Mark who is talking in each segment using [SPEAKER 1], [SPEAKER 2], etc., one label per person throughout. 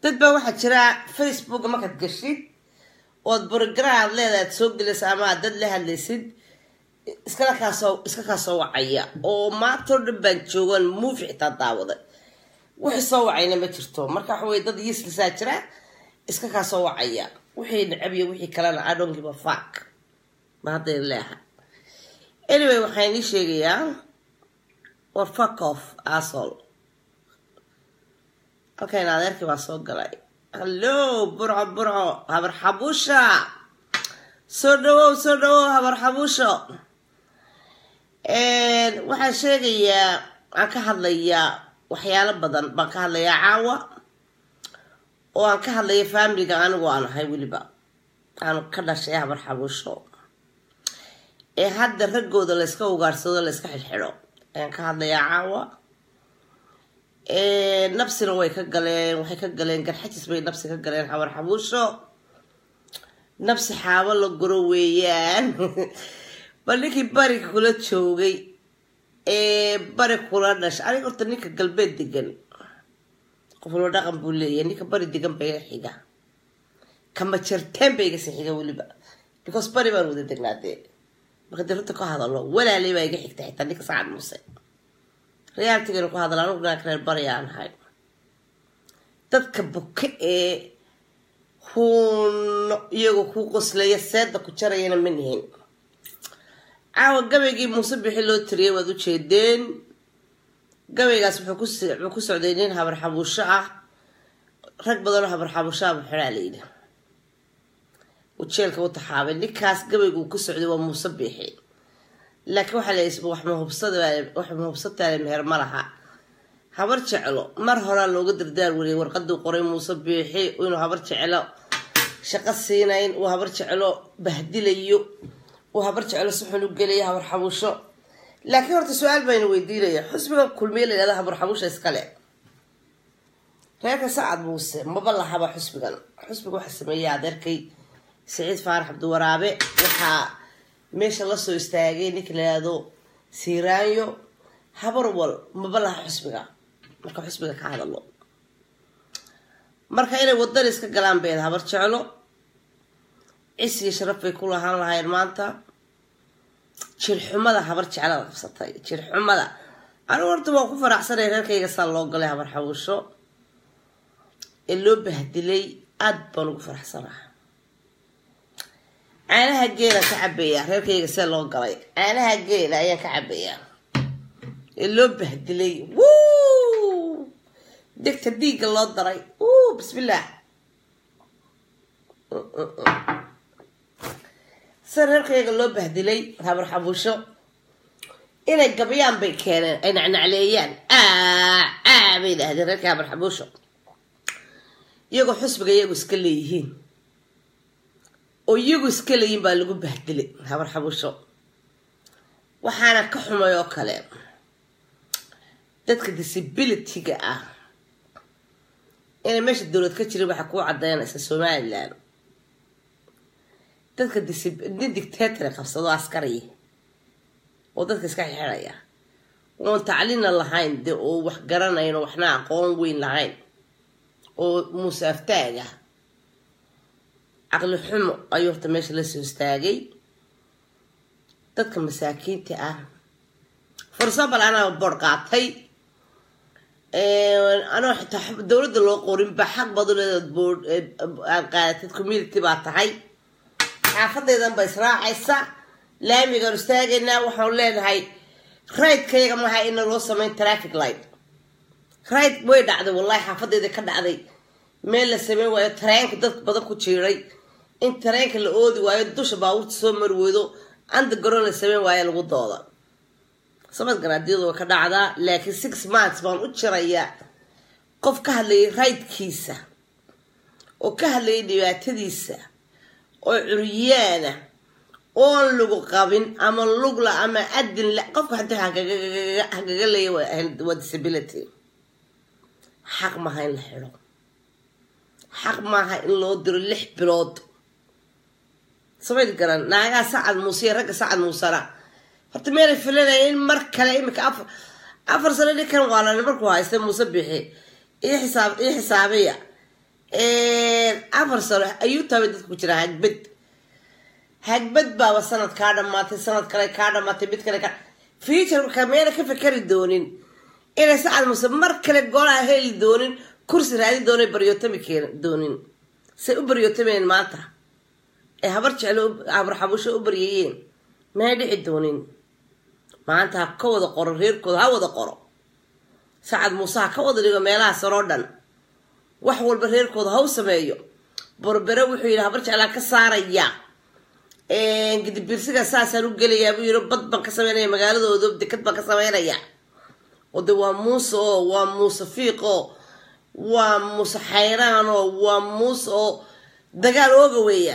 [SPEAKER 1] dad baa waxaa jira facebook markaad gashid ood brogram aad leedahay aad soo gelaysa ama aad dad la hadlaysid iskala kaasoo iska kaasoo wacaya oo maantoo dhan baan joogan muufi xitaa daawaday wixii soo wacayna ma jirto marka waxa weye dad yiislisaa jira iska kaasoo wacaya wixii necab iyo wixii kalena i don't give a fuck ma hadday leeha anyway waxaan ii sheegayaa war fuck off asshole halkan adeerkii baa soo galay hallo burco burco habar xabuusha soo dhawow soo dhawow habar xabuusho waxaan sheegayaa aan ka hadlayaa waxyaalo badan baan ka hadlayaa caawa oo aan ka hadlaya faamiliga anigu aan ahay weliba aan ka dhashay habar xabuusho ee hadda raggooda layska ugaarsado layska xidxidho ayaan ka hadlayaa caawa nabsina way ka galeen waxay ka galeen garxajis bay nabsi ka galeen habar xabuusho nabsi xaabo la guro weeyaan bal ninkii bariga kula joogay ee bari kula dhashay aniga horta ninka galbeed degan qof walba dhaqan buu leeyahay ninka bari degan ba iga xiga kama jarteen ba iga sii xiga weliba because bari baan wada degnaadee marka dee runta ka hadalo walaalay baa iga xigta xitaa ninka sacad muuse reyaaltigana ku hadala anugu naag reer bari aan ahay dadka buke ee huun iyagoo ku qoslaya seeda ku jarayana ma nihin caawa gabaygii muuse bixi loo tiriyay waad ujeedeen gabaygaas wuxuu ku socday nin habar xabuusho ah rag badanoo habar xabuusho ah buxidhaa layidhi uu jeelka u taxaabay ninkaas gabayguu ku socday waa muuse bixi laakiin waxaa la wax mahubsadawax mahubsataale meher ma laha habar jeclo mar horaa looga dardaar wariyay warqaduu qoray muuse biixi inuu habar jeclo shaqo siinayn uu habar jeclo bahdilayo uu habar jeclo si xun u gelayo habar xabuusho laakiin horta su-aal bayna weydiinaya xusbiga kulmiye la yihahda habar xabuusha iskale reerka sacad muuse maba lahaba xusbigan xusbiga waxaa sameeyay adeerkay siciid faarax cabdiwaraabe waxaa meesha lasoo istaagay ninka la yihahdo siiraanyo habar wal maba laha xusbiga marka xusbiga ka hadalo marka inay wadan iska galaan beed habar jeclo cis iyo sharaf bay ku lahaan lahayn maanta jirxumada habar jeclada qabsatay jirxumada anigu horta waan ku faraxsanay reerkayga saa loo galay habar xabuusho ee loo bahdilay aada baan ugu faraxsanaha caanaha geelaan ka cabayaa reerkayga see loo galay caanaha geela ayaan ka cabayaa ee loo bahdilay wuu degta dhiigga loo daray wuu bismillaah sida reerkayga loo bahdilay habar xabuusho inay gabyaan bay keeneen ay nacnacleeyaan aa bay dhahdeen reerka habar xabuusho iyagoo xusbiga iyagu iska leeyihiin oo iyagu iska leeyihin baa lagu bahdilay habar xabuusho waxaana ka xumay oo kale dadka disabilityga ah inay meesha dowlad ka jirin waxaa kuu cadaynaysa somalilan dadka nin dictator qabsado askari oo dadka iska xixiraya oon tacliina lahayn de oo wax garanayn oo waxna aqoon weyn lahayn oo muuse aftaaga caqli xumo ayuu horta meesha lasoo istaagay dadka masaakiinta ah for example anaa boor qaatay anoo xitaa dowladda loo qorin ba xaq baad u leedaad boor aad qaadatid community baa tahay xaafadaydan ba israacaysa laamigaan istaagaynaa waxaan leenahay raydkayaga maha ina loo sameyn traffic light rayd way dhacday wallahi xaafadayda ka dhacday meel la sameyn waayo tareenka dad badan ku jiiray in tareenka la oodi waayo dusha baabuurta soo mari weydo undergaroon la sameyn waayo lagu dooda samad garaadiyadu waa ka dhacdaa laakiin six months baan u jirayaa qof ka hadlayay raydkiisa oo ka hadlayay dhibaatadiisa oo curyaana oon lagu qabin ama lugla ama adin la qofka hadii hagaga leeya waa disability xaq maaha in la xidho xaq maaha in loo diro lix bilood samayd garan naagaha sacad muuse iyo ragga sacad muusena horta meelay filanaya in mar kale imika afar afar sano ninkan waalan markuu haystay muuse bixi iyo xisaab iyo xisaabiya afar sano ayuu taabay dadku ku jiraa hagbad hagbad baaba sanad kaa dhamaatay sanad kale kaa dhamaatay mid kale kaa futureka meena ka fikari doonin inay sacad muse mar kale golaha heli doonin kursi raadi doona baryootami keen doonin say u baryootameen maanta ee habar jeclo habar xabusho u baryayeen may dhici doonin maanta ha ka wada qoro reerkooda ha wada qoro sacad muuse ha ka wada dhigo meelaha saroo dhan wax walba reerkooda ha u sameeyo borbere wuxuu yidhi habar jeclaa ka saaraya gidibirsiga saasaan u gelayaa buu yidhi bad baan ka sameynaya magaaladooda dekad baan ka sameynaya oo de waa muuse oo waa muuse fiiq oo waa muuse xayraan oo waa muuse oo dagaal ooga weeya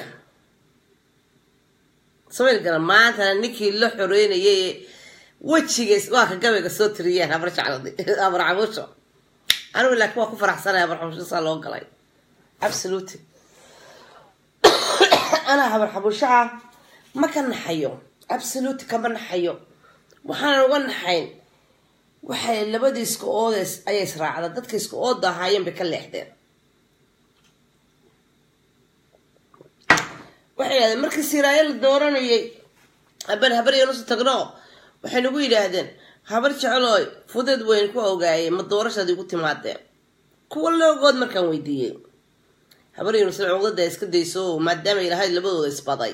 [SPEAKER 1] sameyl gala maantana ninkii la xoreynayay wejigays waa ka gabayga soo tiriyeen habar jecladi habar cabusho anigu laakiin waa ku faraxsanaya habar xabusho saa loo galay absolutely anaa habar xabushaha ma ka naxayo absolute kama naxayo waxaanan uga naxayn waxay labadii iska oodeys ayay israacda dadka iska ooda ahaayeen bay ka leexdeen waxay yidhahdeen markii siraayo la dooranayay haban habar yanusu tagno waxay nagu yidhaahdeen habar jeclooy fudeed weyn ku ogaayay ma doorashaad igu timaadeen kuwa loogood markaan weydiiyey habar yanusna cuqdada iska dayso maadaama ilahayd labadooda isbaday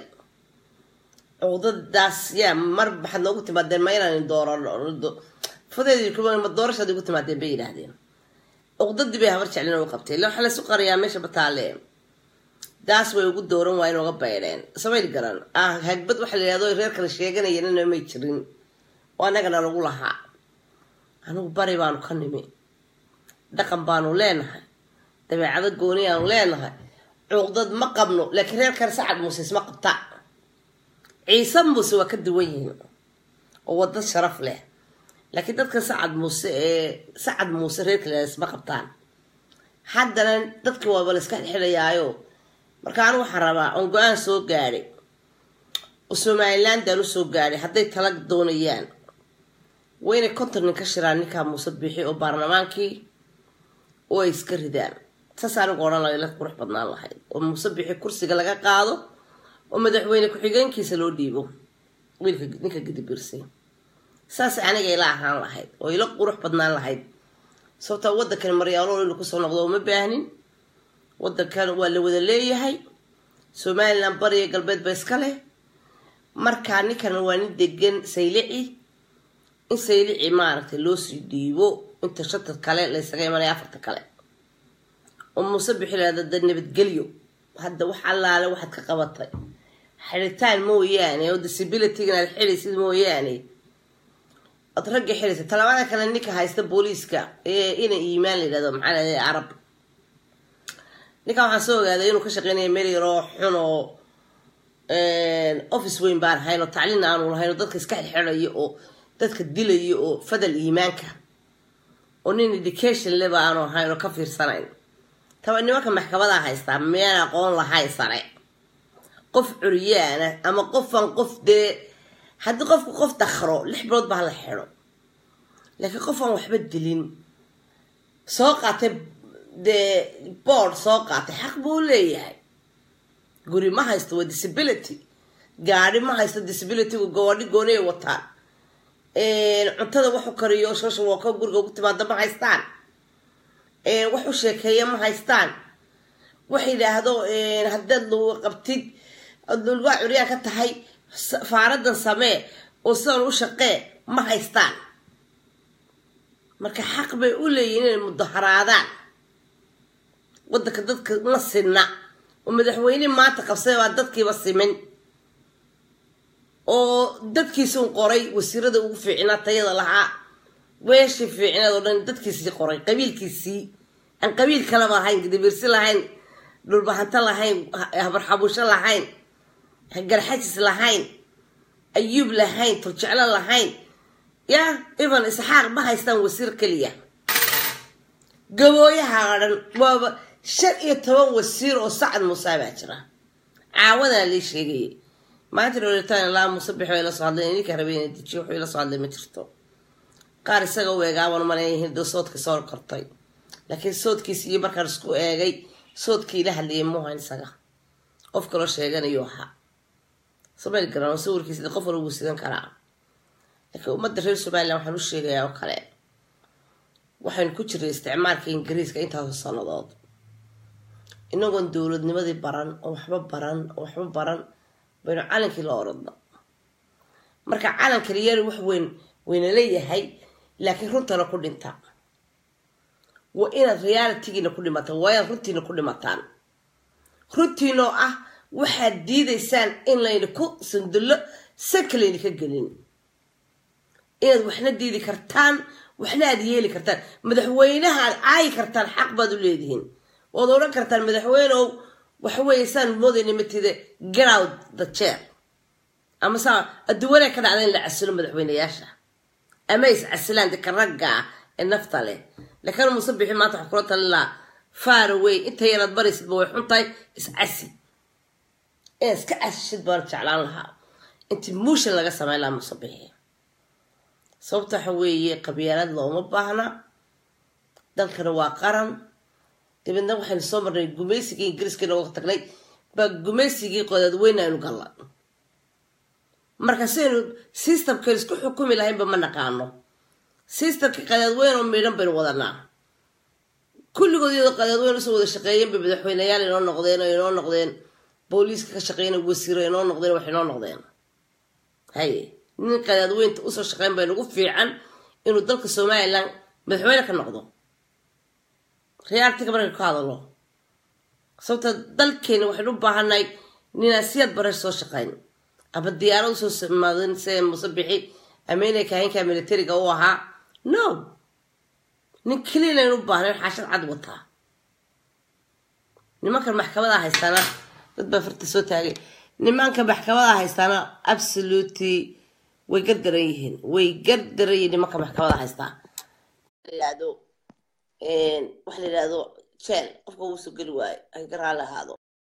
[SPEAKER 1] cuqdadaas yaa mar maxaad noogu timaadeen ma inaan doorano fudeed ma doorashaad igu timaadeen bay yidhaahdeen cuqdadii bay habar jeclin u qabtay ila waxaa laysu qariyaa meesha bataale daas way ugu dooran waa inooga baydheen samayl garan ah hagbad waxa la yidhahdo reer kale sheeganayana may jirin oo annagana lagu lahaa anigu bari baanu ka nimi dhaqan baanu leenahay dabeecado gooni aanu leenahay cuqdad ma qabno laakiin reer kale sacad muuse isma qabta ciise muuse waa ka duwan yihiin oo wada sharaf leh laakiin dadka sacad muuse ee sacad muuse reer kale isma qabtaan haddana dadkii waaba la iska xidhayaayo marka anu waxaan rabaa oon go-aan soo gaadhay oo somalilandaan u soo gaadhay hadday tala doonayaan waa inay konton nin ka shiraan ninkaa muuse biixi oo baarlamaankii oo ay iska ridaan saas anigu odhan lahay la qurux badnaan lahayd oo muuse biixi kursiga laga qaado oo madaxweyne ku-xigeenkiisa loo dhiibo wiilka ninka gadibirsay saas aniga ila ahaan lahayd oo ila qurux badnaan lahayd sababtaa waddankan maryaalo inu kusoo noqdo uma baahnin waddankan waa la wada leeyahay somalilan bariya galbeed ba iska leh markaa ninkan waa nin degan saylici in saylici maaragtay loo sii dhiibo inta shanta kale laysaga imanaya afarta kale oo muuse bixilada da nabadgelyo hadda wax allaale waxaad ka qabatay xidhitaan mooyaane oo disabilitygan aad xidhaysid mooyaane ood ragga xidhaysa talabaada kale ninka haysta booliiska ee ina iimaan la yidhahdo maxaa lahday carab ninkan waxaan soo ogaaday inuu ka shaqeynaya meel yaroo xun oo office weyn baan ahayn oo tacliin aanu lahayn oo dadka iska xidxidhayo oo dadka dilayo oo fadal iimaanka oo nin education leba aanu ahayn oo ka fiirsanayn taba nimanka maxkamadaa haystaa miyaan aqoon lahayn sare qof curyaana ama qofaan qof dee haddii qofku qof dakhro lix bilood baa la xidho laakiin qof aan waxba dilin soo qaatay dee board soo qaatay xaq buu leeyahay guri ma haysto waa disability gaadhi ma haysto disabilitygu gawadhi gooni ay wataan cuntada waxu kariyo shosha woko guriga ugu timaada ma haystaan wax u sheekeeya ma haystaan wax yidhaahdo haddaad lagu qabtid lulgaa curyaan ka tahay faaradan samee oo sidan u shaqee ma haystaan marka xaq bay u leeyihin inay mudaharaadaan waddanka dadka ma sinna oo madaxweyne maanta qabsay baa dadkiiba simin oo dadkiisun qoray wasiirada ugu fiicnaa tayada lahaa weeshii fiicneed oo dhan dadkiisii qoray qabiilkiisii aan qabiil kaleba lahayn gidibirsi lahayn dhulbahanto lahayn habarxabusho lahayn garxajis lahayn ayuub lahayn turjeclo lahayn ya evan isxaaq ma haystaan wasiir keliya gabooyaha dhan waaba shan iyo toban wasiir oo sacad muuse baa jira caawadana lii sheegayay maanta dholitaan ilaa muuse bixi way la soo hadleen ninka rabay inay dejiyo wuxuu ila soo hadlay ma jirto qaar isaga u eegaaban maleeyihiin dee soodka soo kortay laakiin soodkiis iyo markaan isku eegay soodkii la hadlayay muuhan isaga qof kaloo sheeganayuu ahaa sameyl garan sawirkiisa qof walba wuu sidan karaa laakiin ummadda reer somalilan waxaan u sheegayaa oo kale waxaynu ku jiray isticmaalka ingiriiska intaasoo sannadood inagoon dowladnimadii baran oo waxba baran oo waxba baran baynu calankii la oradno marka calanka liyari wax weyn wayna leeyahay laakiin runtana ku dhinta waa inaad realitygiina ku dhimataan waa inaad runtiina ku dhimataan runtiinoo ah waxaad diidaysaan in layna ku sandullo sanka layna ka gelin inaad waxna diidi kartaan waxna aad yeeli kartaan madaxweynaha aad caayi kartaan xaq baad u leedihiin waad odhan kartaan madaxweyneow waxaweeye saan moodayna matide get out the chair ama saa adduwanaa ka dhacda in la casilo madaxweyneyaasha ama is casilaan deka ragga ah ee nafta leh laakiin muuse bixi maanta waxaa kula talin lahaa far away inta yaraad baraysidba way xun tahay is casi inaad iska casishid baan jeclaan lahaa intii muushan laga sameyn lahaa muuse bixi sababta waxa weeye qabyaalad looma baahna dalkana waa qaran dabeedna waxaynu soo marnay gumaysigii ingiriiska inooga tagnay baa gumaysigii qodaadweyne aynu galla marka sidaynu systemkaynu isku xukumi lahaynba ma naqaano systemkii qadaadweyn oo miidhan baynu wadanaa kulligood iyadoo qadaadweyn usoo wada shaqeeyeen bay madaxweyneyaal inoo noqdeen oo inoo noqdeen booliiska ka shaqeeyna wasiiro inoo noqdeen wax inoo noqdeen haye nin qadaadweynta usoo shaqeyn bay nagu fiican inuu dalka somalilan madaxweyne ka noqdo reartiga markaynu ka hadalo sababta dalkeena waxaynu u baahannahay ninaan siyaad bareer soo shaqayn ama diyaarad usoo samaadin see muse bixi ama inay kahaynka militariga u ahaa no nin keliya laynu u baahnayn xaashad cad wataa nimankan maxkamada haystaana dad baa farta soo taagay nimanka maxkamada haystaana absolutely way gardaran yihiin way gardaran yihiin nimanka maxkamada haystaa yidhaahdo waxa la yidhahdo jeel qofka uu soo geli waayo ay garaa lahaado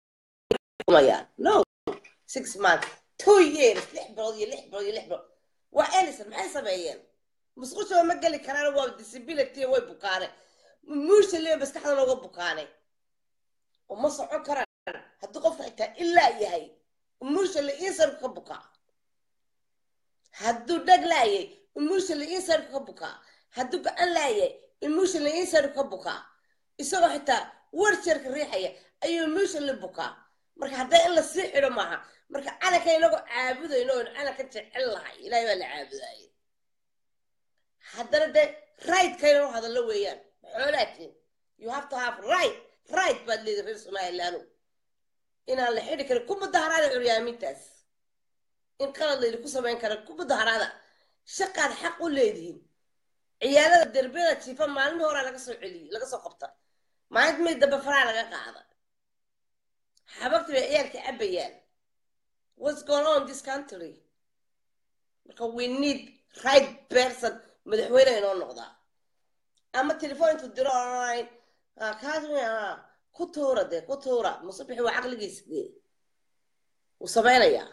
[SPEAKER 1] no six months two years lix bilood iyo lix bilood iyo lix bilood waa elison maxay sameeyeen musqushaba ma geli karaan waa disability way bukaane muusha lee maskaxda looga bukaane oo ma socon karaan haddii qofka xitaa ilaa yahay muusha la insarku ka bukaa hadduu dhag laayay muusha la insarku ka bukaa hadduu gacan laayay muusha la insarku ka bukaa isagoo xitaa warjarka riixaya ayuu muusha la bukaa marka hadday in la sii xidho maaha marka calanka inagoo caabudayno oon calanka jecel lahay ilaahay baa la caabudaaye haddana dee rightka inanu hadallo weeyaan xoolaatiin you have to have right right baad leedahay reer somalilaanu inaan la xidhi karin ku mudaharaada curyaamintaas in qalad laydi ku samayn kara ku mudaharaada shaqaad xaq u leedihiin ciyaalada derbiyada jiifa maalmii horaa laga soo celiyey laga soo qabta maalinta may dambe faraa laga qaada xabagti bay ciyaalka cabayaan what's going on this country marka we need right person madaxweyne inoo noqdaa ama telefon intuu diro online kaas ku tuura dee ku tuura musabixi waa caqligiisa dee wuu samaynayaa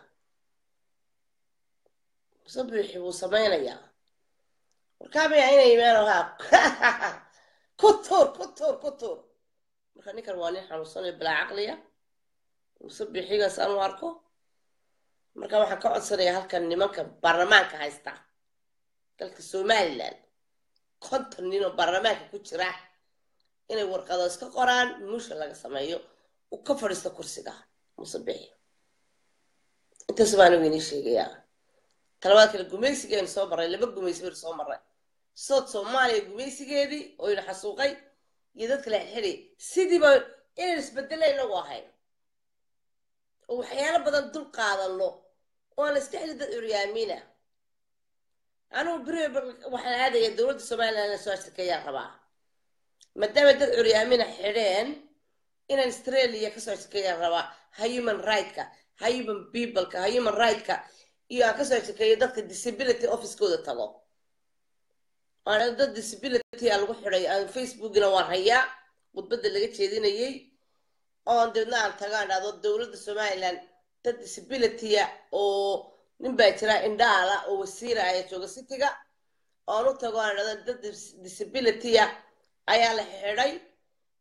[SPEAKER 1] musabixi wuu samaynayaa warkaamaya inay imaano ha ku tuur ku tuur ku tuur marka ninkan waa nin xanuunsanayo bilaa caqliya musabixigaas aan u arko marka waxaan ka codsanayaa halkan nimanka baarlamaanka haysta dalka somalilan konton nin oo baarlamaanka ku jira inay warqado iska qoraan muusha laga sameeyo uu ka fadhiisto kursiga musabixi intaas baan weynii sheegayaa talabaad kale gumaysigeenu soo marray laba gumaysi baynu soo marray sood soomaaliya gumaysigeedii oo ina xasuuqay iyo dadka la xidxidhay sidiiba inaynu isbedela inagu ahayn oo waxyaalo badan dul qaadano oo aan la iska xili dad curyaamiina anugu beri waxaan aadaya dowladda somalilan inaan soo ashirkeeyaan rabaa maadaama dad curyaamina xidheen inaan australia kasoo ashirkeeyaan rabaa ha human right-ka ha human peopleka ha human right-ka iyo aan kasoo ashirkeeyo dadka disability officekooda tago aan dad disability a lagu xidhay aan facebookina waan hayaa khudbadda laga jeedinayay oon deedna aan tago aan dhahdo dowladda somalilan dad disabilitya oo nin baa jira indhaala oo wasiira aya jooga citiga oon u tago aan dhahdo dad disabilitya ayaa la xidhay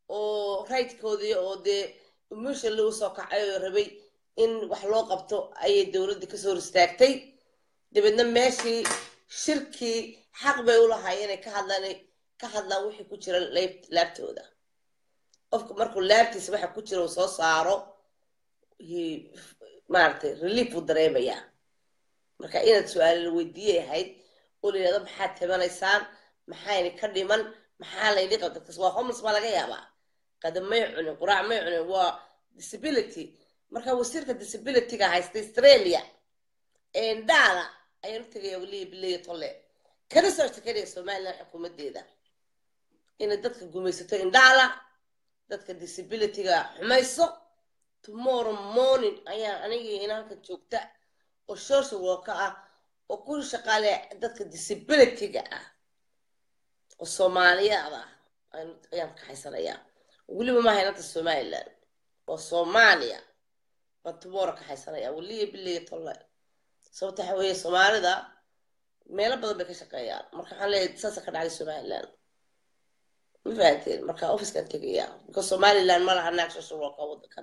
[SPEAKER 1] oo raydkoodii oo dee emotionally usoo kacay oo rabay in wax loo qabto ayay dowladda kasoo hor istaagtay dabeedna meeshii shirkii xaq bay ulahaayeen inay ka hadlaan ka hadlaan wixii ku jira leeb- laabtooda qofka markuu laabtiisa waxa ku jira uu soo saaro he- maaragtay relief buu dareemayaa marka inaad su-aalo la weydiiyay ahayd oo la yidhahdo maxaad tabanaysaan maxayna ka dhiman maxaa layni qabta dadkas waa homeless baa laga yaabaa qada may cunin quraac may cunin waa disability marka wasiirka disabilityga haysta australia ee indhaala ayaan u tegaya waliya bileya tolle kana soo shekanaya somaliland xukuumadeeda inay dadka gumaysato indhaala dadka disabilityga xumayso tomorrow morning ayaa anigii inanka joogta oo social worker ah oo ku shaqaale dadka disabilityga ah oo soomaaliyaad ah ayaan- ayaan kaxaysanayaa weliba maaha inanta somaliland oo soomaaliya baan tomorrow kaxaysanaya weliya bileya tolle sababta waxa weeye soomaalida meelo badan bay ka shaqeeyaan marka waxaan leeyahay saasa ka dhacday somaliland ma fahanteen marka officekan tegaya because somaliland ma laha naag social worker wadankan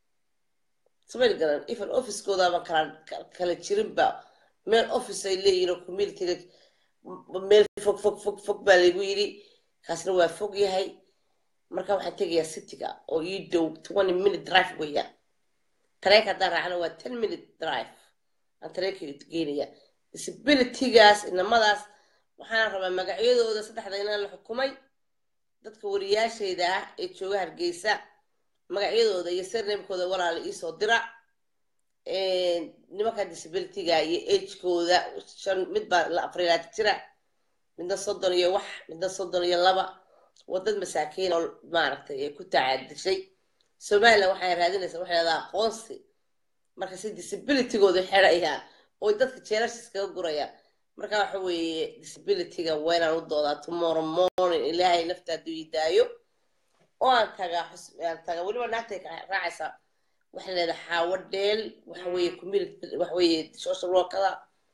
[SPEAKER 1] samayl garan even officekoodaban kala ka- kala jirinba meel office ay leeyihin oo communityga m- meel fog fog fog fog baa laygu yidhi kaasna waa fog yahay marka waxaan tegayaa cityga oo ii dhow twenty minute drive weeyaan tareenka haddaan raacna waa ten minute drive aan tareenka geynaya disabilitygaas inamadaas waxaan rabaa magacyadooda saddexda inaan la xukumay dadka wariyaashayda ah ee jooga hargeysa magacyadooda iyo sirnamekooda walaala iisoo dira nimanka disabilityga iyo agekooda shan mid baa la afrilaad jira midna soddon iyo wax midna soddon iyo laba wadad masaakiin oo maaragtay ee ku tacaadishay somaliland waxay raadinaysaa waxay leedaha aqoonsi marka si disabilitygooda xidhaya oo dadka jeelasha iskaga guraya marka waxa weeye disabilityga waa inaan u doodaa tomorrow morning ilaahay nafta hadduu ii daayo oo aan tagaa xus aan tagaa weliba naagtay ka raacaysaa waxay leedahay xaawo dheel waxa weeye community waxa weeye social workada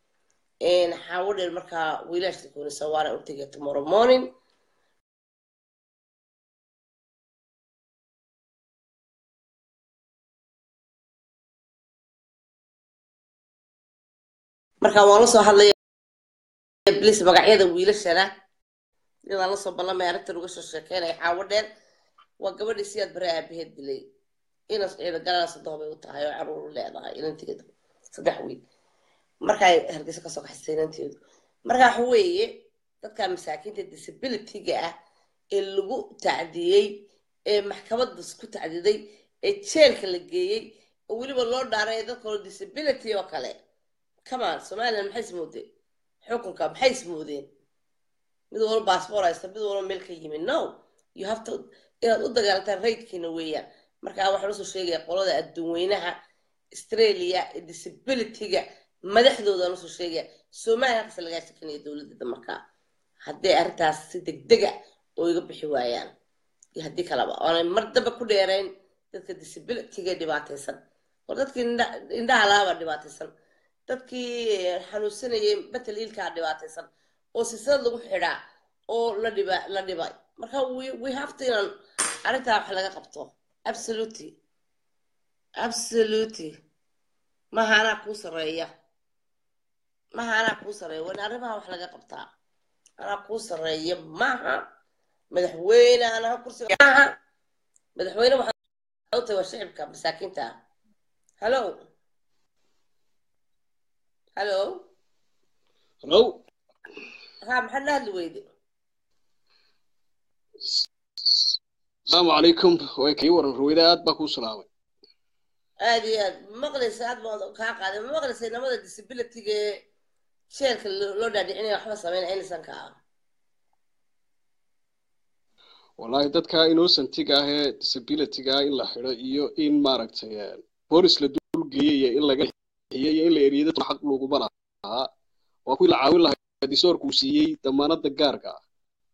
[SPEAKER 1] xaawo dheel markaa wiilaashta koonisa waana u tegaya tomorrow morning marka waan lasoo hadlaya blis magacyada wiilashana iyadaan lasoo ballamay arrintan uga soo sheekeynaya xaawo dheel waa gabadhii siyaad bare aabaheed dilay inas ciida galana saddex bay u tahay oo caruur u leedahay inanteedu saddex wiil markay hargeysa kasoo kaxaysay inanteedu marka waxa weeye dadka masaakiinta disabilityga ah ee lagu tacdiyey ee maxkamadda ku tacdiday ee jeelka la geeyey oo weliba loo dhaaray dadka oo disability oo kale kamaan somaliland maxay ismoodeen xukunka maxay ismoodeen mid walba baasboor haysta mid walba meel ka yimi no you have to inaad u dagaalantaan raydkiina weeyaan marka waxaan usoo sheegaya qolada adduunweynaha australia ee disabilityga madaxdoodaan usoo sheegaya somaliland halkaas lagaa shekanaya dowladdeeda markaa hadday arrintaas si degdega oo iga bixi waayaan iyo haddii kaleba oonay mar damba ku dheerayn dadka disabilityga dhibaataysan war dadkii indhaha laaba dhibaataysan dadkii xanuunsanayay batal hiilkaa dhibaataysan oo silsilad lagu xidhaa oo la dhiba la dhibay marka we we have to inaan arrintaa wax laga qabto absolutely absolutely maha anaa kuu sarreeya maha anaa kuu sarreeya waa in arrimaha wax laga qabtaa anaa kuu sarreeya maha madaxweyne anaa kursiga maha madaxweyne waxaa u tahay waa shicibka masaakiinta hallo hallo
[SPEAKER 2] hallo
[SPEAKER 1] ha maxaad la hadli weyde
[SPEAKER 2] asalaamu calaykum way kii waran ruwayda aad baa kuu salaamay
[SPEAKER 1] aad iyo aad maqlaysa aad baan kaa qaaday ma maqlaysa inamada disabilityga ee jeelka loo dhaadhicinaya waxba sameynaya inisanka ah
[SPEAKER 2] wallahi dadka innocentiga ah ee disabilityga in la xidho iyo in maaragtay boolis la dulgeeyay iyo in laga hiyo iyo in la eriyo dadka xaq loguma lahaa waa kuwii la caawin lahaa disoorkuu siiyey damaanada gaarka ah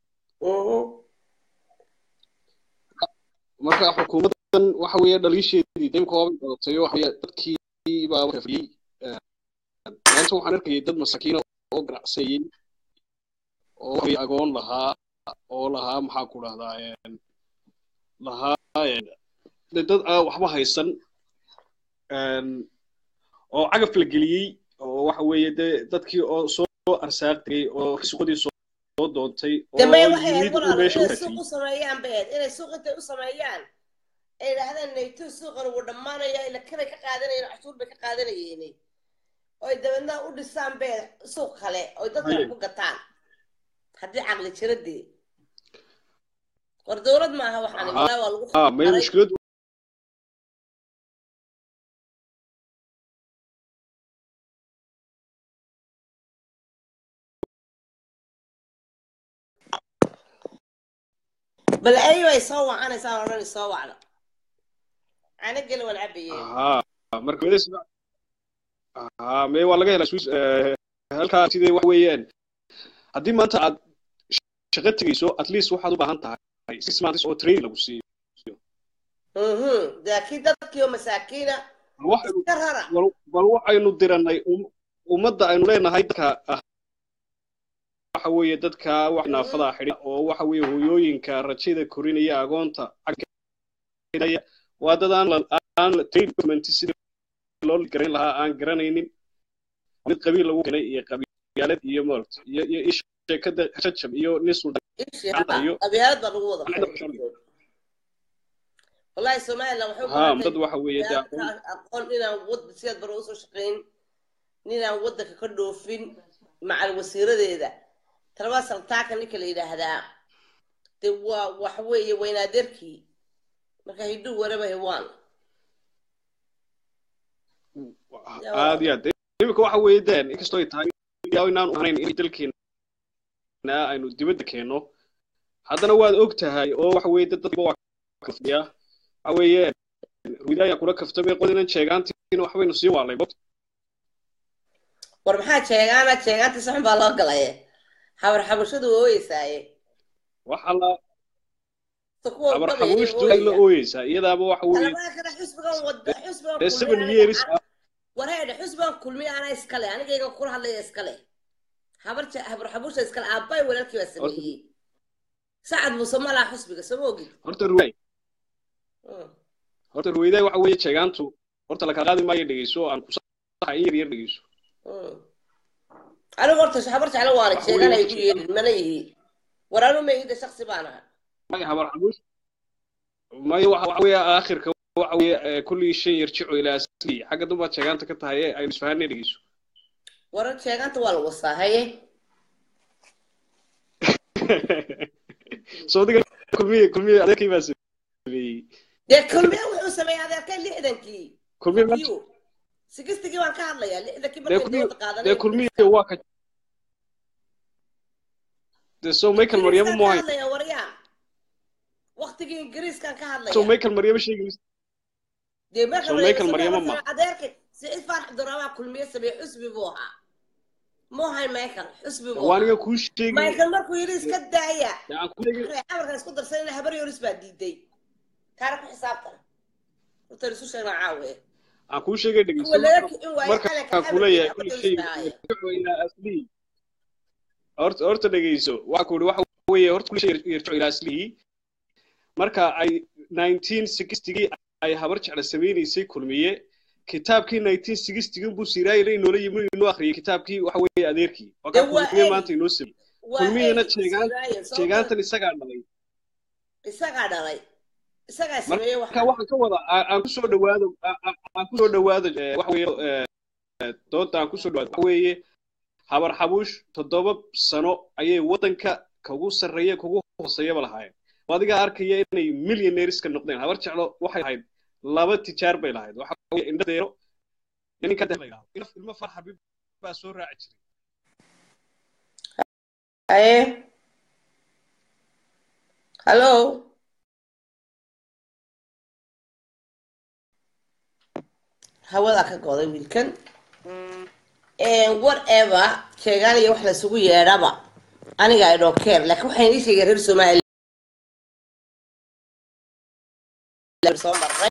[SPEAKER 2] marka xukuumaddan waxa weeye dhaliisheedii dayb koobay qabatay waxa weeye dadkii baa kafiyey maanta waxaan arkayay dad masakiina oo ganacsanayey oo waxay agoon lahaa oo lahaa maxaa ku dhahdaa lahaa een, dee dad aan waxba haysan een, oo cagaf la geliyey oo waxa weeye dee dadkii oo soo arsaaqtay oo suuqadii soo soo doontay oo
[SPEAKER 1] dambe waxay ahayd
[SPEAKER 2] yimid uu
[SPEAKER 1] walaal
[SPEAKER 2] meesha u
[SPEAKER 1] inay suuq
[SPEAKER 2] ratiyey
[SPEAKER 1] u sameeyaan bay ahayd inay suuq intay u sameeyaan ay yidhaahdaan nayto suuqan wuu dhammaanaya ila kanay ka qaadanayeen cashuur bay ka qaadanayeen oy dabeedna u dhisaan bay ahayd suuq kale oy dadka
[SPEAKER 2] Haye.
[SPEAKER 1] ku gataan haddii caqli jira dee war dowlad maaha waxaan
[SPEAKER 2] Aha.
[SPEAKER 1] walaa waa lagu
[SPEAKER 2] ah may
[SPEAKER 1] qaray.
[SPEAKER 2] mushkilad
[SPEAKER 1] bal ayo ay soo wacanaysaa odhan soo wacda ana geli waan cabayeen
[SPEAKER 2] aha marka meedes aha may waa laga helaa Swiss eh, halkaa sidee wax weeyaan haddii maanta aad shaqo tegeyso at least waxaad u baahan tahay six months oo training lagu siiyo
[SPEAKER 1] mhm laakiin dadkii oo masaakiina
[SPEAKER 2] bal waxaynu
[SPEAKER 1] iska rara
[SPEAKER 2] bal bal waxaynu diranay um- ummadda aynu leenahay dadka ah waxa weeye dadka wax naafadaa xidhi oo waxa weeye hooyooyinka rajada korinaya agoonta cagaya waa dad aan la aan la train document sidii loo garan lahaa aan garanaynin mid qabiil lagu keenay iyo qabiilad iyo mort iyo iyo ish sheekada jajab iyo nin suldan
[SPEAKER 1] ishii
[SPEAKER 2] Gacanta iyo-
[SPEAKER 1] qabyaalad baa lagu wada
[SPEAKER 2] Gacanta
[SPEAKER 1] xiray.
[SPEAKER 2] ku
[SPEAKER 1] wallahi somaliland waxay u
[SPEAKER 2] haa
[SPEAKER 1] baahan
[SPEAKER 2] dad waxa weeye dee aqoon
[SPEAKER 1] tahay aqoon inaan wad siyaad bare usoo shaqayn ninaan wadanka ka dhoofin macal wasiiradeeda talabaa saltaaka ninka la yidhaahdaa de waa waxa weeye weynaadeerkii marka hiduu waraba hewaan
[SPEAKER 2] aad iyo aad imika waxa weeye deen inkastoo ay tahay yaa inaan u ahnayn in dalkeena aynu dibadda keenno haddana waad og tahay oo waxa weeye dad dadba waa kafdiya waxa weeye ruidaayaa kula kaftamay qodinan sheegaantiina waxbaynu sii waalay
[SPEAKER 1] war maxaa jeegaana jeegaantii saxun baa loo galaye habar xabashadu waa ooyeysaaye
[SPEAKER 2] waxa la
[SPEAKER 1] ta kuwa
[SPEAKER 2] abar
[SPEAKER 1] wadada
[SPEAKER 2] xabuushtu ay la ooyeysaa iyadaaba waxa weeye
[SPEAKER 1] talabaha kale xusbigan wada xusbigan
[SPEAKER 2] dee
[SPEAKER 1] kulmiya
[SPEAKER 2] seven
[SPEAKER 1] aniga
[SPEAKER 2] years
[SPEAKER 1] aan- wareedhe xusbigan kulmiya ana iskale anigayga kula hadlaya iskale habar je- habar xabusha iskale aabbay walaalkii baa sameeyey sacad muuse ma laha xusbiga sama ogid
[SPEAKER 2] horta ruwaay
[SPEAKER 1] Mm.
[SPEAKER 2] horta ruwaydaay waxa weeye sheegaantu horta la kala qaadi maayo dhegeyso aan ku saxa in yar yar dhegeyso
[SPEAKER 1] Mm. anigu horta habar jeclo waana
[SPEAKER 2] Waxa
[SPEAKER 1] jeegan ay
[SPEAKER 2] weeye-
[SPEAKER 1] ku yeedhin mana yihi war anu maida shaksi baan aha
[SPEAKER 2] maya habar xabuush maya waxa waxa weeye aakhirka waxa weeye eh, kulli shay yarjicu ilaa asli xagga dumbaad sheegaanta ka tahay ee aynu isfahanay dhegeyso
[SPEAKER 1] warar jeeganta waa la wasaahaye
[SPEAKER 2] soo diga kulmiye kulmiye adeerkii baa sameeyey
[SPEAKER 1] dee kulmiya wuxuu sameeyey adeerkay lixdankii
[SPEAKER 2] kulmiye ma
[SPEAKER 1] Iyo, sigistigii baan ka hadlayaa lixdankii
[SPEAKER 2] dee
[SPEAKER 1] markay
[SPEAKER 2] kulmiye
[SPEAKER 1] dooda qaadanay
[SPEAKER 2] dee kulmiye waa ka dee soo michael maryamo
[SPEAKER 1] ingiriiskaan
[SPEAKER 2] mu
[SPEAKER 1] ka
[SPEAKER 2] hayn
[SPEAKER 1] hadlaya waryaa waktigii ingiriiskaan ka
[SPEAKER 2] soo
[SPEAKER 1] hadlaya
[SPEAKER 2] michael maryamo sheegaysa
[SPEAKER 1] dee marka
[SPEAKER 2] soo
[SPEAKER 1] la
[SPEAKER 2] Michael
[SPEAKER 1] yidhi
[SPEAKER 2] Maryamo
[SPEAKER 1] Soomaaliya
[SPEAKER 2] ma-
[SPEAKER 1] adeerkay siciid faarax abdurahmaan kulmiye sameeye xusbi buu ahaa muu hayn michael xusbi buu
[SPEAKER 2] waa
[SPEAKER 1] ahaa
[SPEAKER 2] aniga kuu sheegi
[SPEAKER 1] michael markuu yidhi iska daaya
[SPEAKER 2] dee aan ku sheegi
[SPEAKER 1] amarkan isku darsanayna habar yoris baa diiday taana ku xisaabtan horta isu sheegnaa caawe
[SPEAKER 2] aan kuu sheegay dhegeyso
[SPEAKER 1] kuwa laga kicin waaye
[SPEAKER 2] marka
[SPEAKER 1] calanka
[SPEAKER 2] aan kuleeyahay
[SPEAKER 1] habar
[SPEAKER 2] kulli
[SPEAKER 1] yoris
[SPEAKER 2] shay
[SPEAKER 1] baa ahaayeen
[SPEAKER 2] yarjicu ilaa aslihi horta horta dhegeyso waxa ku yidhi waxa weeye horta kulli shay yarjicu ilaa aslihi marka ay 1960gii ay habar jecla sameynaysay kulmiye kitaabkii 1960 buu siiraayay inoola yimi inoo akhriyay kitaabkii waxa weeye adeerkii waa
[SPEAKER 1] Dee
[SPEAKER 2] kaa
[SPEAKER 1] waa
[SPEAKER 2] kulmiye
[SPEAKER 1] ay-
[SPEAKER 2] maanta inoo samey
[SPEAKER 1] waa
[SPEAKER 2] kulmiyana
[SPEAKER 1] ay
[SPEAKER 2] jeegaan
[SPEAKER 1] Israa'iil, soo
[SPEAKER 2] jeegaantan isagaa dhalay
[SPEAKER 1] isagaa dhalay isagaa sameeyey
[SPEAKER 2] marka
[SPEAKER 1] waxa
[SPEAKER 2] waxaan ka wada aan aan kusoo dhawaado aan- aan- aan kusoo dhawaado eh, waxa weeye eh, doonta aan kusoo dhawaado waxa weeye habar xabuush toddoba sano ayay waddanka kagu sarreeya kugu hooseeyaba lahaayeen oo adiga arkaya inay millionaireska noqdeen habar jeclo waxay lahayd laba tijaar bay lahayd waxa weeye indhadeero iyo ninka dee la yidhaahdo ilmo ilmo far xabiib baa soo raaci jiray
[SPEAKER 1] aye hallo hawadaa ka goday wiilkan whatever sheegaan iyo wax lasugu yeedhaba aniga i don't care laakiin waxaan ii sheegay reer somaliland soo marnay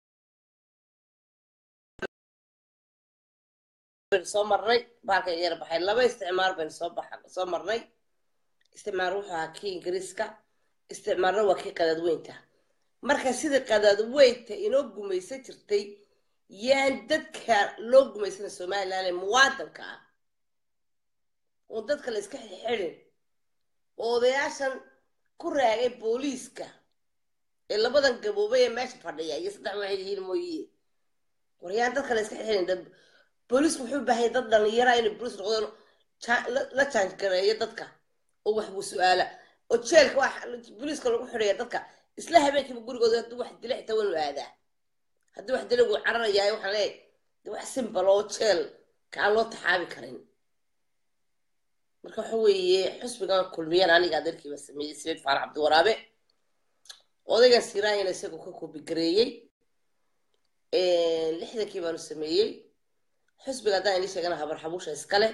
[SPEAKER 1] baynu soo marnay baalka yar baxay laba isticmaar baynu soo baxa soo marnay isticmaar wuxuu ahaa kii ingiriiska isticmaarna waa kii qadadweynta marka sidii qadaad weynta inoo gumaysan jirtay yaan dadka loo gumaysana somaliland ee muwaadinka ah oon dadka la iska xidxidhin oo odayaashan ku raagay booliiska ee labadan gaboobay ee meesha fadhiya iyo saddex waxay yihiin mooye waryaan dadka la iska xidxidhin booliisku wuxuu u baahanya dad dhalinyara inay booliis noqdeen la jaangareeyo dadka oo waxbuu su-aala oo jeelka wax booliiska lagu xidhaya dadka isla habeenkiiba gurigooda hadduu wax dila xitaa wanu aadaa haddii wax dila wuu cararayahay waxaan leeyahay de wax simbal oo jeel ka aan loo taxaabi karin marka waxa weeye xusbigan kulmiyaan aniga adeerkiiba sameeyey saciid faarax cabdiwaraabe odaygan siraayana isagoo ka koobigareeyey lixdankii baanu sameeyey xusbiga haddaan inii sheegana habar xabuusha iskale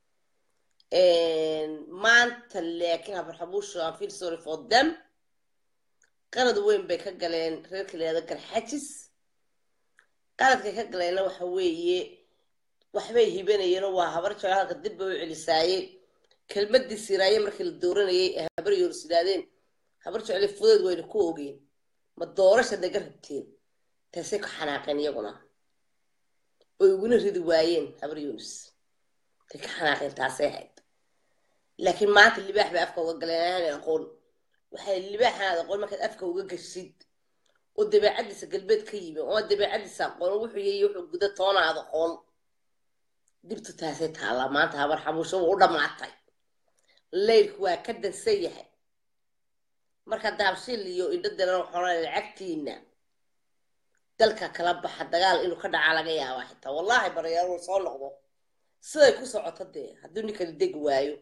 [SPEAKER 1] maanta laakiin habar xabuusha aan feel sorry for them qalad weyn bay ka galeen reerka la yihahdo garxajis qaladkay ka galeenna waxa weeye waxbay hibanayeenoo waa habar jecel halka dib bay u celisaaye kelmadii siraaye markii la dooranayay ee habar yoorus yidhahdeen habar jecel fudeed wayna ku ogeen ma doorasha naga rabteen taasay ku xanaaqeen iyaguna oy iguna ridi waayeen habar yoonus tay ka xanaaqeen taasay ahayd laakiin maanta libaax bay afka uga galeen aanay aqoon waxay libaaxanaad aqoon markaad afka uga gashid oo dabeecadiisa galbeed ka yimi oo dabeecadiisa aqoon wuxuu yahay wuxuu guda toona aad aqoon dibtu taasay taallaa maanta habar xabuusho wuu u dhammaatay leylku waa ka dansan yahay marka daabshil iyo indho daran waxoona lacagtiina dalka kala baxa dagaal inuu ka dhacaa laga yaabaa xitaa wallaahi barayaal uu soo noqdo siday ku socoto dee hadduu ninkani degi waayo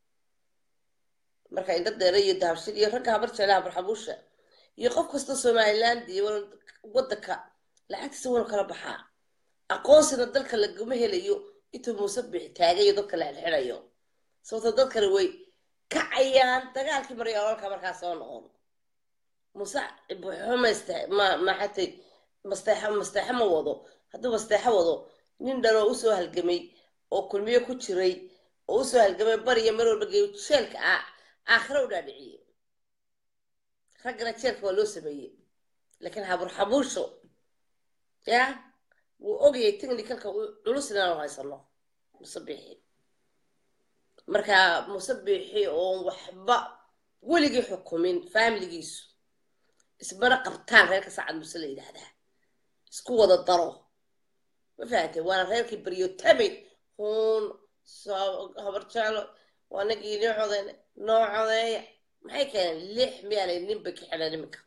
[SPEAKER 1] marka indho deera iyo daabshil iyo ragga habar jecla habar xabuusha iyo qof kasta somaliland iyo waddanka lacagtiisa wanu kala baxaa aqoonsina dalka laguma helayo intuu muuse bixi taagayo dadka la xilxidhayo sababto dadkani way kacayaan dagaalkii maryaalolka markaa soo noqon muuse maxatay masteexo masteexo ma wado hadduu masteexo wado nin dhan oo usoo halgamay oo kulmiyo ku jiray oo usoo halgamay bariya mar walba geeyo jeelka ah aakhira u dhaadhiciyey raggana jeelka waa loo sameeyey laakiin habur xabuusho ya wuu ogayay technicalka culus inaanu haysano musabixi marka musabixi oon waxba weligii xukumin faamiligiisu ismana qabtaan reerka sacad muse la yidhaahdaa isku wada daro ma fahantay waana reerkii baryotamid huun habar jeclo waa nagii noo codeyn noo codeeya maxay keeneen lix miyaanay ninba ka xidhan iminka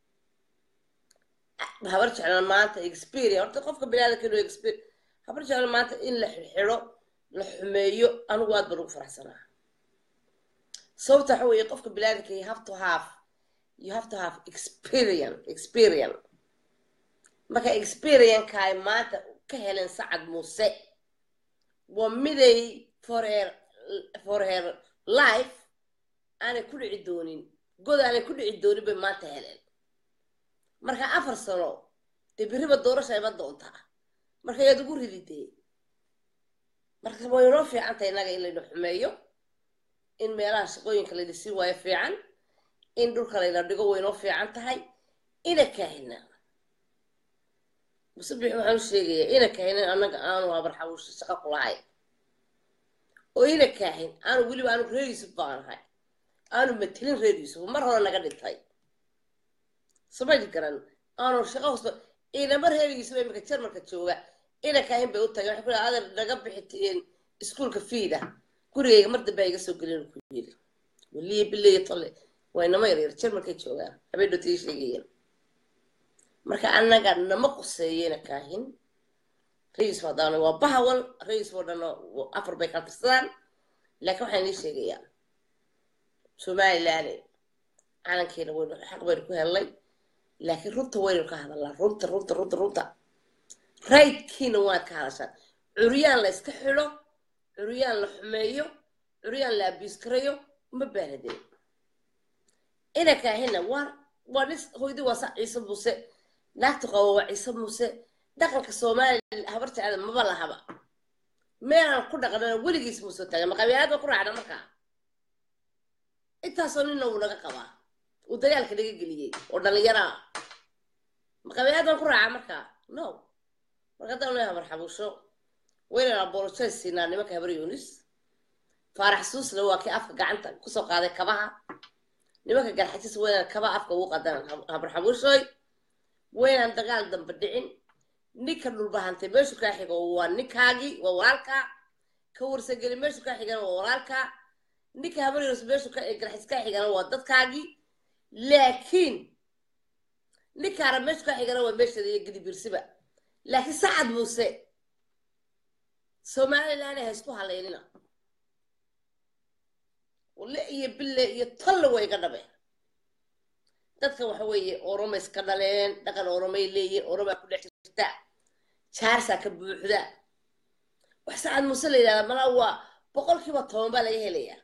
[SPEAKER 1] habar jeclan maanta experience horta qofka bilaadanka inuu experience habar jeclan maanta in la xidxidho la xumeeyo anigu aad baan ugu faraxsanaa sababta waxa weeye qofka bilaadanka you have to have you have to have experience experience marka experienka ay maanta ka heleen sacad muuse waa miday for her for her life aanay ku dhici doonin god aanay ku dhici doonin bay maanta heleen marka afar sano dee beriba doorasha ima doontaa marka yaad ugu rididee marka way inoo fiican tahay innaga in layna xumeeyo in meelaha shaqooyinka layna sii waayo fiican in dhulka layna dhigo way inoo fiican tahay ina kaahina musabix waxaan u sheegayaa ina kaahin annaga aanu habar xabuusha shaqo ku lahayn oo ina kaahin aanu weliba aanu reer yuusuf baanahay aanu matelin reer yuusuf mar hore naga dhintay samaji garan aanu shaqo hosba inama reer yuusuf imika jarmalka jooga ina kaahin bay u tagay waxay ku lehay adeer naga bixiteen iskuulka fiida gurigayga mar dambe iga soo gelin ku yiri waliya bileya tolle waa inama yaryar jarmalkay joogaan habeen dhootiga sheegayeen marka annaga nama quseeyena kaahin rayis hadaan waa bahawal rayis oo dhan afar bay kala tirsadaan laakiin waxaan inii sheegayaa somaliland calankeena waynu xaq baynu ku helnay laakiin runta waynu ka hadalnaa runta runta runta runta raydkiina waad ka hadashaan curyaan la iska xidho curyaan la xumeeyo curyaan la abiiskarayo uma baanadeen ina kaahina waa waa nis hoydi waa sa ciise muuse naagta qabo waa ciise muuse dhaqanka soomaaliya habar jecla maba lahaba meelaan ku dhaqnana weligiis muuse taagay ma qabiilad ba ku raacna markaa intaasoo nina uu naga qabaa uu dagaalka naga geliyey oo dhallinyaraa maqabiyaad baan ku raacaa markaa no marka haddaan leeyahay habar xabuusho waynaan apologize siinaa nimanka habar yunis faarax suusna waa kii afka gacanta kusoo qaaday kabaha nimanka garxajis waynaan kaba afka ugu qadaan habar xabuushoy waynaan dagaal dambe dhicin ninka dhulbahantay meeshu kaa xigo waa ninkaagii waa walaalkaa ka warsageli meeshu kaa xigana waa walaalkaa ninka habar yunus meeshu garxajis kaa xigana waa dadkaagii laakiin ninkaana meeshu kaa xigana waa meesheeda iyo gidibirsiba laakiin sacad muuse somaliland ha isku halaynina le iyo bille iyo tolle way iga dhabe dadka waxa weeye oromay iska dhaleen dhaqan oromay leeyihin oromaa ku dhex jirta jaarsaa ka buuxda wax sacad muuse la yidhahda malaa waa boqolkiiba toban baa laga helayaa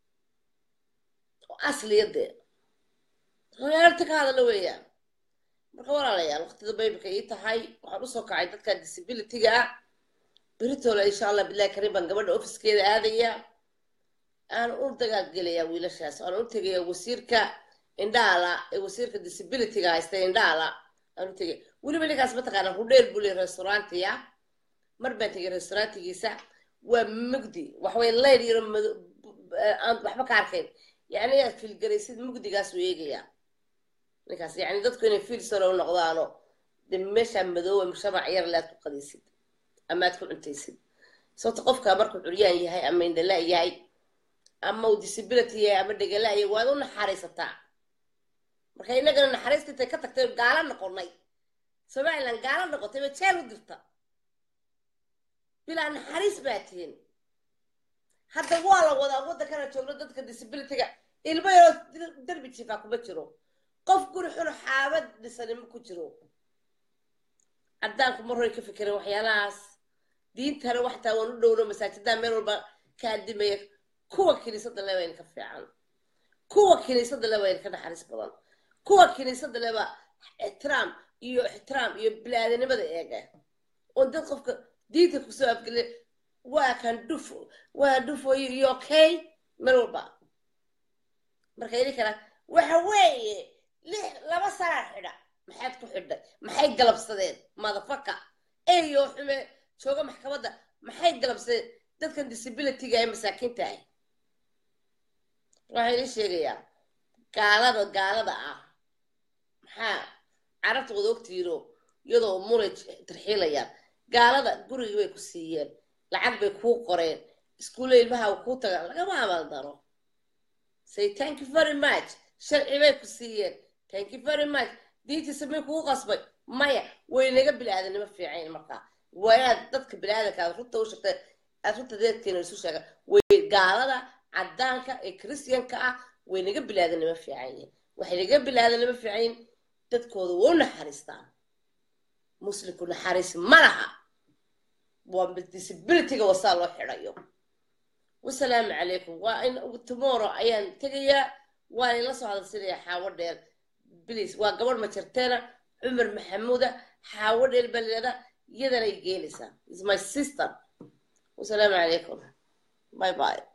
[SPEAKER 1] oo asliyadee hoyaarta ka hadala weeyaan marka walaalayaal waqtida baybika ii tahay waxaan usoo kacay dadka disabilityga ah beritoole insha allah bilahi karim baan gabadha ofiskeeda aadaya aan u dagaalgelayaa wiilashaas aan u tegaya wasiirka indhaala ee wasiirka disabilityga haysta indhaala aan u tegaya weliba ninkaas mataqaana hudheer buu leey restaurantiya mar baan tegay restaurantigiisa waa mugdi waxaway layr yaro aan waxba ka arkayn yani inaad fiilgaraysid mugdigaasuu eegayaa ninkaas yani dadku inay fiil saro u noqdaano de meeshaa madooba mujtamac yar le aad ku qadaysid ama aad ku cuntaysid sababta qofka markuu curyaan yahay ama indhala yahay ama uu disability yahay ama dhegala yahay waad u naxariisataa marka innagana naxariista intay ka tagtay gaalo noqonay somaliland gaalo noqotay ba jeel u dirta bilaa naxariis baa tihin hadda waa la wadaa waddankana joogno dadka disabilityga ilmo yaroo derbi jiifaa kuma jiro qof guri xun xaabad dhisanimo ku jiro caddaanku mar hore ka fikirin waxyaalahaas diintana waxtaa waan u dhowno masaajiddaa meel walba ka adimaya kuwa kiniisadda le wayn ka fiican kuwa kiniisadda le wayn ka naxariis badan kuwa kiniisadda leba ixtiraam iyo ixtiraam iyo bilaadanimada eega oon dad qofka diinta kusoo afgeliya waa kan dhuf waa dhufo iyo okay meel walba marka ini kala waxa weeye lix laba sanaa xidha maxaad ku xidhay maxay galabsadeen madafaka eyo xume jooga maxkamadda maxay galabsadeen dadkan disabilityga ee masaakiinta ah waxaa ila sheegayaa gaalada gaalada ah maxaa carabta wada ogtiiro iyadoo mulay tarxiilayaan gaalada gurigii bay ku siiyeen lacag bay kuu qoreen iskuulle ilmaha kuu taga lagama abaaldaro say thank you very much sharci bay ku siiyeen thank you very much diintiisa may kugu qasbay maya way naga bilaadanimo fiicayn markaa waa inaad dadka bilaadanka aad runta u sheegta aad runta deedkeena isu sheega way gaalada caddaanka ee christianka ah way naga bilaadanimo fiican yihin waxay naga bilaadanimo fiican yihin dadkooda waa u naxariistaan muslimku naxariis ma laha waa disabilityga wasaa loo xidhayo wasalaamu calaykum waa in tomorrow ayaan tegayaa waan ila soo hadalsinayaa xaawo dheer bliis waa gabadh majarteena cumar maxamuuda xaawo dheer baa layihahdaa iyadanay geenaysaa is my sister wasalaamu calaykum bye bye